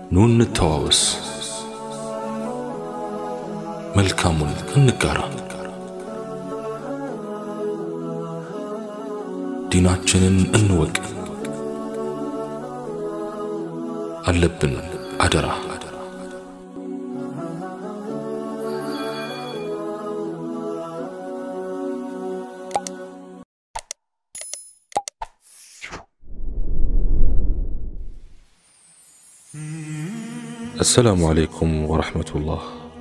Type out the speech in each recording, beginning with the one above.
ኑ እንተዋወስ፣ መልካሙን እንጋራ፣ ዲናችንን እንወቅ። አለብን አደራ አሰላሙ አለይኩም ወረሕመቱላህ።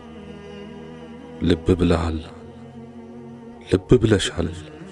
ልብ ብለሃል፣ ልብ ብለሻል።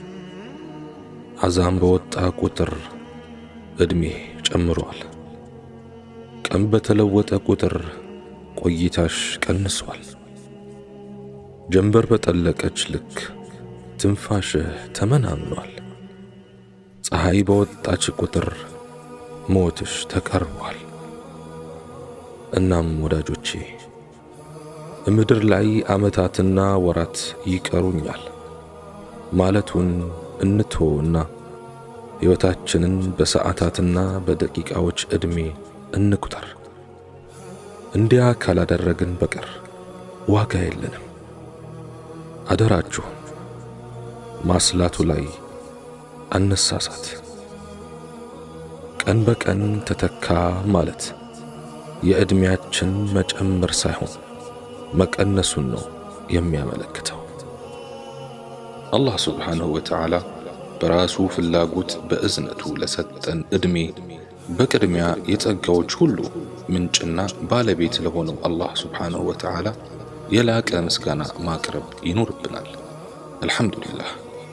አዛም በወጣ ቁጥር ዕድሜ ጨምሯል። ቀን በተለወጠ ቁጥር ቆይታሽ ቀንሷል። ጀንበር በጠለቀች ልክ ትንፋሽህ ተመናምኗል። ፀሐይ በወጣች ቁጥር ሞትሽ ተቀርቧል። እናም ወዳጆቼ ምድር ላይ ዓመታትና ወራት ይቀሩኛል ማለቱን እንትወውና ሕይወታችንን በሰዓታትና በደቂቃዎች ዕድሜ እንቁጠር። እንዲያ ካላደረግን በቀር ዋጋ የለንም። አደራችሁ ማስላቱ ላይ አነሳሳት። ቀን በቀን ተተካ ማለት የዕድሜያችን መጨመር ሳይሆን መቀነሱን ነው የሚያመለክተው። አላህ ስብሓንሁ ወተዓላ በራሱ ፍላጎት በእዝነቱ ለሰጠን ዕድሜ በቅድሚያ የጸጋዎች ሁሉ ምንጭና ባለቤት ለሆነው አላህ ስብሓንሁ ወተዓላ የላቀ ምስጋና ማቅረብ ይኖርብናል። አልሐምዱሊላህ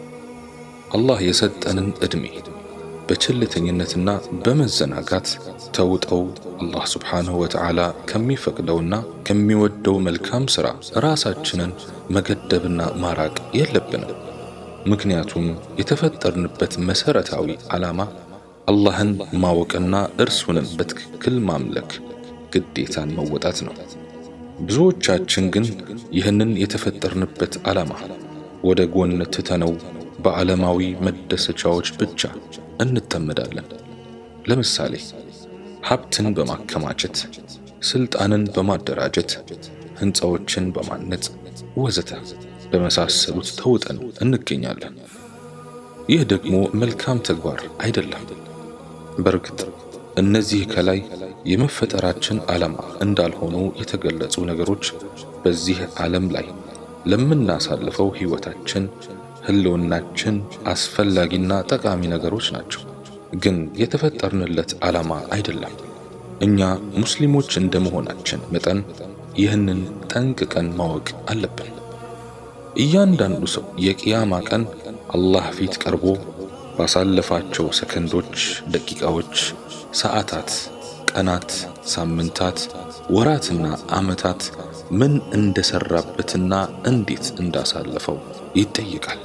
አላህ የሰጠንን ዕድሜ በቸልተኝነትና በመዘናጋት ተውጠው አላህ ስብሓንሁ ወተዓላ ከሚፈቅደውና ከሚወደው መልካም ሥራ ራሳችንን መገደብና ማራቅ የለብንም። ምክንያቱም የተፈጠርንበት መሠረታዊ ዓላማ አላህን ማወቅና እርሱንም በትክክል ማምለክ ግዴታን መወጣት ነው። ብዙዎቻችን ግን ይህንን የተፈጠርንበት ዓላማ ወደ ጎን ትተነው በዓለማዊ መደሰቻዎች ብቻ እንጠመዳለን። ለምሳሌ ሀብትን በማከማቸት፣ ስልጣንን በማደራጀት፣ ሕንፃዎችን በማነጽ ወዘተ በመሳሰሉት ተውጠን እንገኛለን። ይህ ደግሞ መልካም ተግባር አይደለም። በእርግጥ እነዚህ ከላይ የመፈጠራችን ዓላማ እንዳልሆኑ የተገለጹ ነገሮች በዚህ ዓለም ላይ ለምናሳልፈው ሕይወታችን ህልውናችን አስፈላጊና ጠቃሚ ነገሮች ናቸው። ግን የተፈጠርንለት ዓላማ አይደለም። እኛ ሙስሊሞች እንደመሆናችን መጠን ይህንን ጠንቅቀን ማወቅ አለብን። እያንዳንዱ ሰው የቅያማ ቀን አላህ ፊት ቀርቦ ባሳለፋቸው ሰከንዶች፣ ደቂቃዎች፣ ሰዓታት፣ ቀናት፣ ሳምንታት፣ ወራትና ዓመታት ምን እንደሰራበትና እንዴት እንዳሳለፈው ይጠይቃል።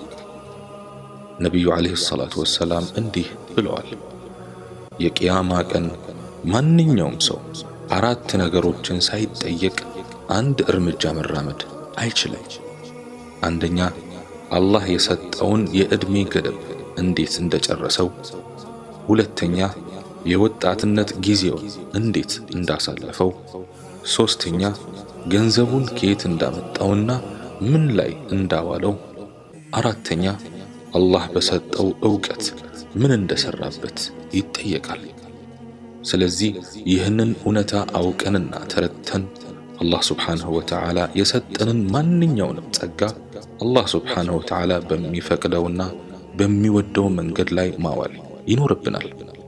ነቢዩ ዓለይሂ ሰላቱ ወሰላም እንዲህ ብለዋል። የቅያማ ቀን ማንኛውም ሰው አራት ነገሮችን ሳይጠየቅ አንድ እርምጃ መራመድ አይችልም። አንደኛ አላህ የሰጠውን የዕድሜ ገደብ እንዴት እንደጨረሰው፣ ሁለተኛ የወጣትነት ጊዜውን እንዴት እንዳሳለፈው፣ ሦስተኛ ገንዘቡን ከየት እንዳመጣውና ምን ላይ እንዳዋለው፣ አራተኛ አላህ በሰጠው ዕውቀት ምን እንደሰራበት ይጠየቃል። ስለዚህ ይህንን እውነታ አውቀንና ተረድተን አላህ ስብሓንሁ ወተዓላ የሰጠንን ማንኛውንም ጸጋ አላህ ስብሓንሁ ወተዓላ በሚፈቅደውና በሚወደው መንገድ ላይ ማዋል ይኖርብናል።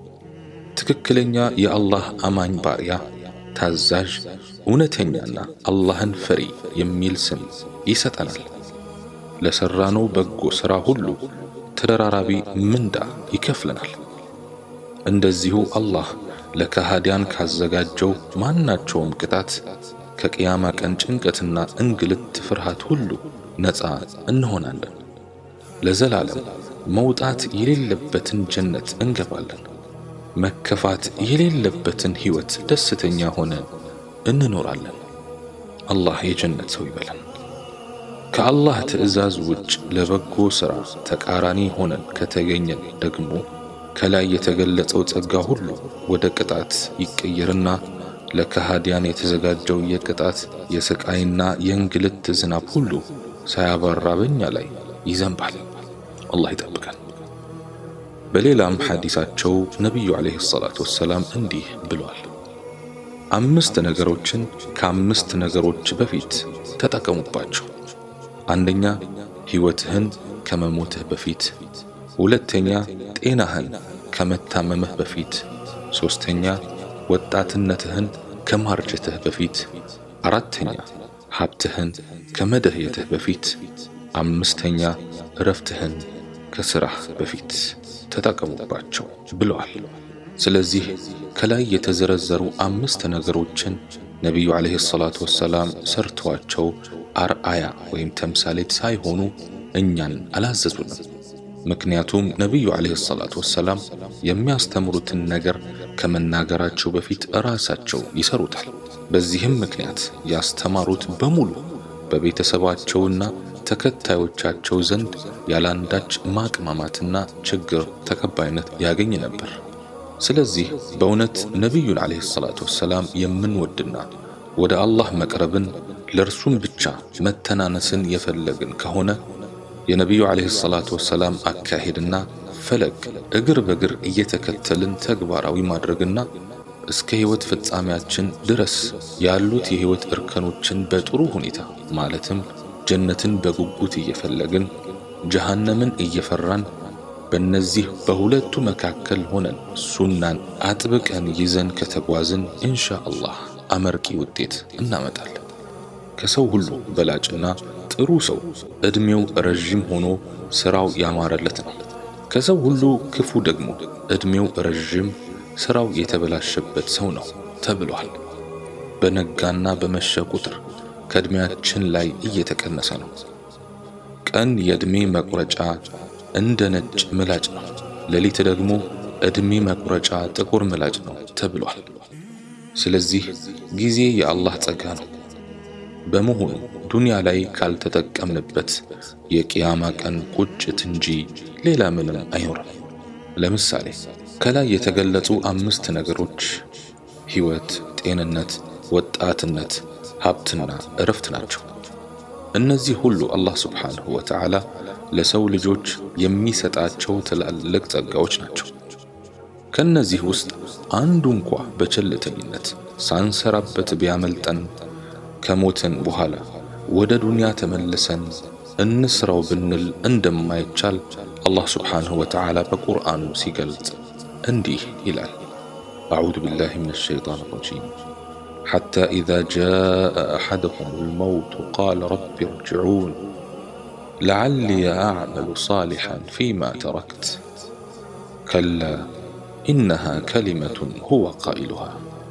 ትክክለኛ የአላህ አማኝ ባሪያ፣ ታዛዥ፣ እውነተኛና አላህን ፈሪ የሚል ስም ይሰጠናል። ለሠራነው በጎ ሥራ ሁሉ ተደራራቢ ምንዳ ይከፍለናል። እንደዚሁ አላህ ለከሃዲያን ካዘጋጀው ማናቸውም ቅጣት ከቅያማ ቀን ጭንቀትና እንግልት ፍርሃት ሁሉ ነፃ እንሆናለን። ለዘላለም መውጣት የሌለበትን ጀነት እንገባለን። መከፋት የሌለበትን ሕይወት ደስተኛ ሆነን እንኖራለን። አላህ የጀነት ሰው ይበለን። ከአላህ ትእዛዝ ውጭ ለበጎ ሥራ ተቃራኒ ሆነን ከተገኘን ደግሞ ከላይ የተገለጸው ጸጋ ሁሉ ወደ ቅጣት ይቀየርና ለከሃዲያን የተዘጋጀው የቅጣት የስቃይና የእንግልት ዝናብ ሁሉ ሳያባራ በእኛ ላይ ይዘንባል። አላህ ይጠብቀን። በሌላም ሐዲሳቸው ነቢዩ ዓለይሂ ሰላቱ ወሰላም እንዲህ ብሏል። አምስት ነገሮችን ከአምስት ነገሮች በፊት ተጠቀሙባቸው። አንደኛ ሕይወትህን ከመሞትህ በፊት፣ ሁለተኛ ጤናህን ከመታመምህ በፊት፣ ሦስተኛ ወጣትነትህን ከማርጀትህ በፊት፣ አራተኛ ሀብትህን ከመደህየትህ በፊት፣ አምስተኛ እረፍትህን ከሥራህ በፊት ተጠቀሙባቸው ብለዋል። ስለዚህ ከላይ የተዘረዘሩ አምስት ነገሮችን ነቢዩ ዓለይሂ ሰላቱ ወሰላም ሰርተዋቸው አርአያ ወይም ተምሳሌት ሳይሆኑ እኛን አላዘዙንም። ምክንያቱም ነቢዩ ዓለይሂ ሰላቱ ወሰላም የሚያስተምሩትን ነገር ከመናገራቸው በፊት ራሳቸው ይሰሩታል። በዚህም ምክንያት ያስተማሩት በሙሉ በቤተሰባቸውና ተከታዮቻቸው ዘንድ ያላንዳች ማቅማማትና ችግር ተቀባይነት ያገኝ ነበር። ስለዚህ በእውነት ነቢዩን ዓለይሂ ሰላቱ ወሰላም የምንወድና ወደ አላህ መቅረብን ለእርሱም ብቻ መተናነስን የፈለግን ከሆነ የነቢዩ ዓለይሂ ሰላቱ ወሰላም አካሄድና ፈለግ እግር በእግር እየተከተልን ተግባራዊ ማድረግና እስከ ሕይወት ፍጻሜያችን ድረስ ያሉት የሕይወት እርከኖችን በጥሩ ሁኔታ ማለትም ጀነትን በጉጉት እየፈለግን ጀሃነምን እየፈራን በእነዚህ በሁለቱ መካከል ሆነን ሱናን አጥብቀን ይዘን ከተጓዝን ኢንሻ አላህ አመርቂ ውጤት እናመጣለን። ከሰው ሁሉ በላጭና ጥሩ ሰው ዕድሜው ረዥም ሆኖ ሥራው ያማረለት ነው። ከሰው ሁሉ ክፉ ደግሞ ዕድሜው ረዥም ሥራው የተበላሸበት ሰው ነው ተብሏል። በነጋና በመሸ ቁጥር ከዕድሜያችን ላይ እየተቀነሰ ነው። ቀን የዕድሜ መቁረጫ እንደ ነጭ ምላጭ ነው፣ ሌሊት ደግሞ ዕድሜ መቁረጫ ጥቁር ምላጭ ነው ተብሏል። ስለዚህ ጊዜ የአላህ ጸጋ ነው። በመሆኑ ዱንያ ላይ ካልተጠቀምንበት የቅያማ ቀን ቁጭት እንጂ ሌላ ምንም አይኖርም። ለምሳሌ ከላይ የተገለጹ አምስት ነገሮች ሕይወት፣ ጤንነት፣ ወጣትነት፣ ሀብትና እረፍት ናቸው። እነዚህ ሁሉ አላህ ስብሓንሁ ወተዓላ ለሰው ልጆች የሚሰጣቸው ትላልቅ ጸጋዎች ናቸው። ከነዚህ ውስጥ አንዱ እንኳ በቸልተኝነት ሳንሰራበት ቢያመልጠን ከሞትን በኋላ ወደ ዱንያ ተመልሰን እንስራው ብንል እንደማይቻል አላህ ስብሓንሁ ወተዓላ በቁርአኑ ሲገልጽ እንዲህ ይላል። አዑዙ ቢላሂ ሚነ ሸይጣን ረጂም ሐታ ኢዛ ጃአ አሐደሁም ልመውቱ ቃለ ረቢ እርጅዑን ለዓሊ አዕመሉ ሳሊሐን ፊማ ተረክት ከላ ኢነሃ ከሊመቱን ሁወ ቃኢሉሃ።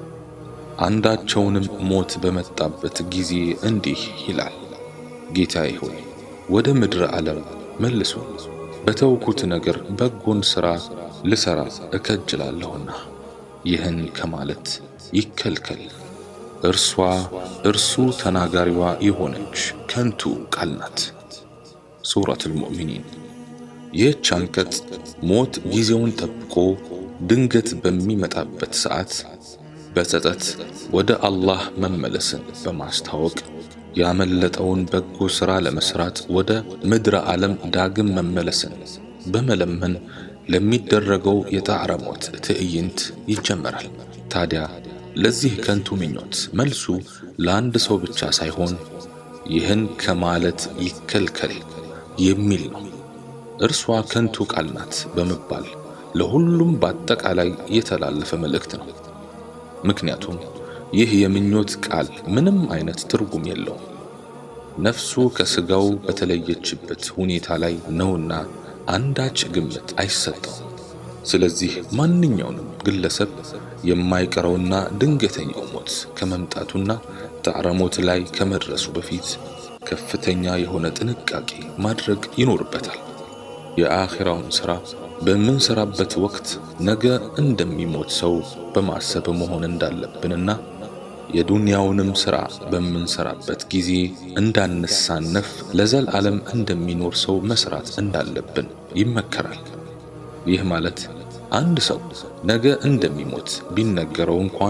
አንዳቸውንም ሞት በመጣበት ጊዜ እንዲህ ይላል፣ ጌታዬ ሆይ ወደ ምድረ ዓለም መልሱን፣ በተውኩት ነገር በጎን ሥራ ልሠራ እከጅላለሁና ይህን ከማለት ይከልከል። እርሷ እርሱ ተናጋሪዋ የሆነች ከንቱ ቃል ናት። ሱረቱል ሙእሚኒን። ይህች አንቀጽ ሞት ጊዜውን ጠብቆ ድንገት በሚመጣበት ሰዓት በጸጸት ወደ አላህ መመለስን በማስታወቅ ያመለጠውን በጎ ሥራ ለመሥራት ወደ ምድረ ዓለም ዳግም መመለስን በመለመን ለሚደረገው የጣዕረ ሞት ትዕይንት ይጀመራል። ታዲያ ለዚህ ከንቱ ምኞት መልሱ ለአንድ ሰው ብቻ ሳይሆን ይህን ከማለት ይከልከል የሚል ነው። እርሷ ከንቱ ቃል ናት በመባል ለሁሉም በአጠቃላይ የተላለፈ መልእክት ነው። ምክንያቱም ይህ የምኞት ቃል ምንም አይነት ትርጉም የለውም። ነፍሱ ከሥጋው በተለየችበት ሁኔታ ላይ ነውና አንዳች ግምት አይሰጠውም። ስለዚህ ማንኛውንም ግለሰብ የማይቀረውና ድንገተኛው ሞት ከመምጣቱና ጣዕረ ሞት ላይ ከመድረሱ በፊት ከፍተኛ የሆነ ጥንቃቄ ማድረግ ይኖርበታል። የአኺራውን ሥራ በምንሰራበት ወቅት ነገ እንደሚሞት ሰው በማሰብ መሆን እንዳለብንና የዱንያውንም ሥራ በምንሰራበት ጊዜ እንዳንሳነፍ ለዘላለም እንደሚኖር ሰው መስራት እንዳለብን ይመከራል። ይህ ማለት አንድ ሰው ነገ እንደሚሞት ቢነገረው እንኳን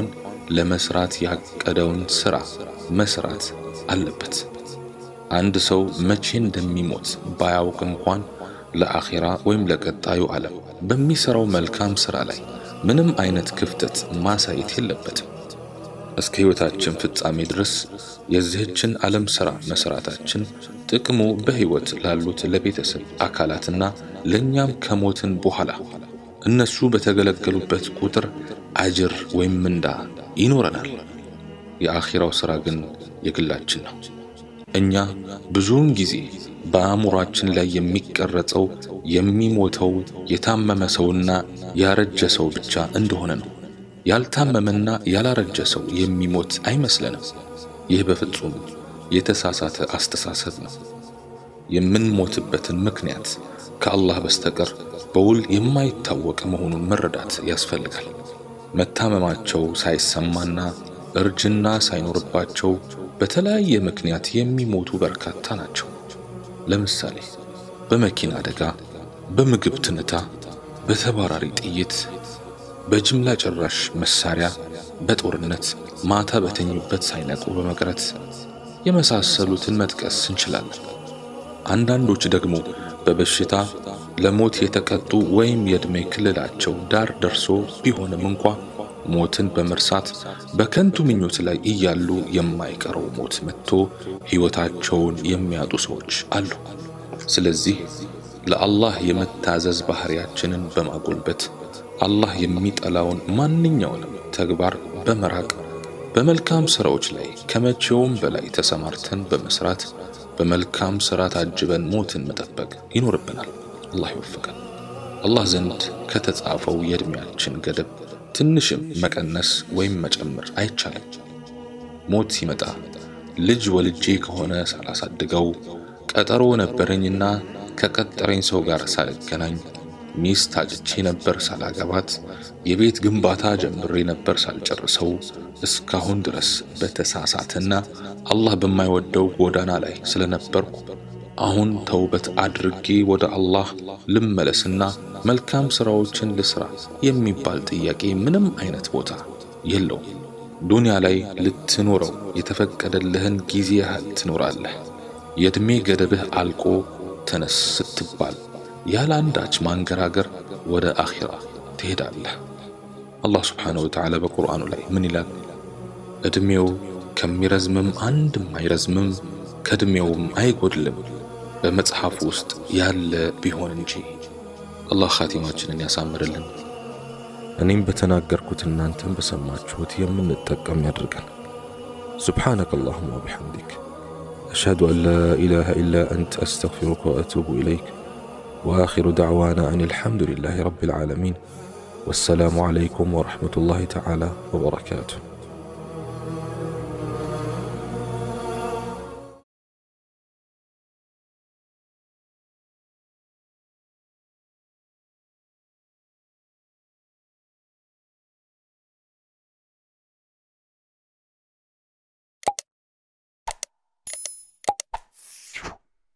ለመስራት ያቀደውን ሥራ መስራት አለበት። አንድ ሰው መቼ እንደሚሞት ባያውቅ እንኳን ለአኼራ ወይም ለቀጣዩ ዓለም በሚሠራው መልካም ሥራ ላይ ምንም አይነት ክፍተት ማሳየት የለበትም። እስከ ሕይወታችን ፍጻሜ ድረስ የዚህችን ዓለም ሥራ መሥራታችን ጥቅሙ በሕይወት ላሉት ለቤተሰብ አካላትና ለእኛም ከሞትን በኋላ እነሱ በተገለገሉበት ቁጥር አጅር ወይም ምንዳ ይኖረናል። የአኼራው ሥራ ግን የግላችን ነው። እኛ ብዙውን ጊዜ በአእምሯችን ላይ የሚቀረጸው የሚሞተው የታመመ ሰውና ያረጀ ሰው ብቻ እንደሆነ ነው። ያልታመመና ያላረጀ ሰው የሚሞት አይመስለንም። ይህ በፍጹም የተሳሳተ አስተሳሰብ ነው። የምንሞትበትን ምክንያት ከአላህ በስተቀር በውል የማይታወቅ መሆኑን መረዳት ያስፈልጋል። መታመማቸው ሳይሰማና እርጅና ሳይኖርባቸው በተለያየ ምክንያት የሚሞቱ በርካታ ናቸው። ለምሳሌ በመኪና አደጋ፣ በምግብ ትንታ፣ በተባራሪ ጥይት፣ በጅምላ ጨራሽ መሳሪያ፣ በጦርነት ማታ በተኙበት ሳይነቁ በመቅረት የመሳሰሉትን መጥቀስ እንችላለን። አንዳንዶች ደግሞ በበሽታ ለሞት የተቀጡ ወይም የዕድሜ ክልላቸው ዳር ደርሶ ቢሆንም እንኳ ሞትን በመርሳት በከንቱ ምኞት ላይ እያሉ የማይቀረው ሞት መጥቶ ሕይወታቸውን የሚያጡ ሰዎች አሉ። ስለዚህ ለአላህ የመታዘዝ ባህሪያችንን በማጎልበት አላህ የሚጠላውን ማንኛውንም ተግባር በመራቅ በመልካም ሥራዎች ላይ ከመቼውም በላይ ተሰማርተን በመስራት በመልካም ሥራ ታጅበን ሞትን መጠበቅ ይኖርብናል። አላህ ይወፍቀን። አላህ ዘንድ ከተጻፈው የዕድሜያችን ገደብ ትንሽም መቀነስ ወይም መጨመር አይቻልም። ሞት ሲመጣ ልጅ ወልጄ ከሆነ ሳላሳድገው፣ ቀጠሮ ነበረኝና ከቀጠረኝ ሰው ጋር ሳልገናኝ፣ ሚስት አጭቼ ነበር ሳላገባት፣ የቤት ግንባታ ጀምሬ ነበር ሳልጨርሰው፣ እስካሁን ድረስ በተሳሳተና አላህ በማይወደው ጎዳና ላይ ስለነበርኩ አሁን ተውበት አድርጌ ወደ አላህ ልመለስና መልካም ሥራዎችን ልስራ የሚባል ጥያቄ ምንም አይነት ቦታ የለውም። ዱንያ ላይ ልትኖረው የተፈቀደልህን ጊዜ ያህል ትኖራለህ። የዕድሜ ገደብህ አልቆ ተነስ ስትባል ያለ አንዳች ማንገራገር ወደ አኺራ ትሄዳለህ። አላህ ስብሓነሁ ወተዓላ በቁርአኑ ላይ ምን ይላል? ዕድሜው ከሚረዝምም አንድም አይረዝምም ከዕድሜውም አይጎድልም በመጽሐፍ ውስጥ ያለ ቢሆን እንጂ። አላህ ኻቲማችንን ያሳምርልን። እኔም በተናገርኩት እናንተም በሰማችሁት የምንጠቀም ያድርገን። ሱብሓነከ አላሁማ ወቢሐምዲክ አሽሀዱ አን ላ ኢላሃ ኢላ አንተ አስተግፊሩከ ወአቱቡ ኢለይክ ወአኺሩ ደዕዋና አን አልሐምዱሊላሂ ረቢል ዓለሚን ወሰላሙ ዓለይኩም ወረሕመቱላሂ ተዓላ ወበረካቱሁ።